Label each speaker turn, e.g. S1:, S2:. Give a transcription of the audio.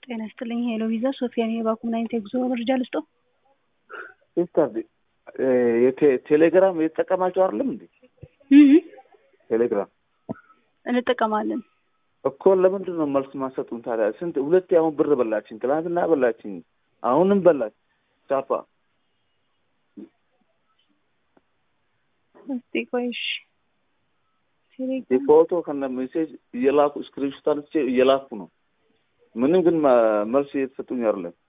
S1: ጤና ይስጥልኝ ሄሎ ቪዛ ሶፊያ ነኝ። የባንኩ ምን አይነት የጉዞ መረጃ ልስጦ?
S2: ሲስተር ቴሌግራም የተጠቀማቸው አይደለም እንዴ? ቴሌግራም
S1: እንጠቀማለን።
S2: እኮ ለምንድን ነው መልስ ማሰጡን ታዲያ? ስንት ሁለቴ አሁን ብር በላችን፣ ትናንትና በላችን፣ አሁንም በላች ቻፓ።
S1: እስቲ ቆይሽ
S2: ፎቶ ከነ ሜሴጅ እየላኩ ስክሪንሾት አንስቼ እየላኩ ነው። ምንም ግን መልስ እየተሰጡኝ አይደለም።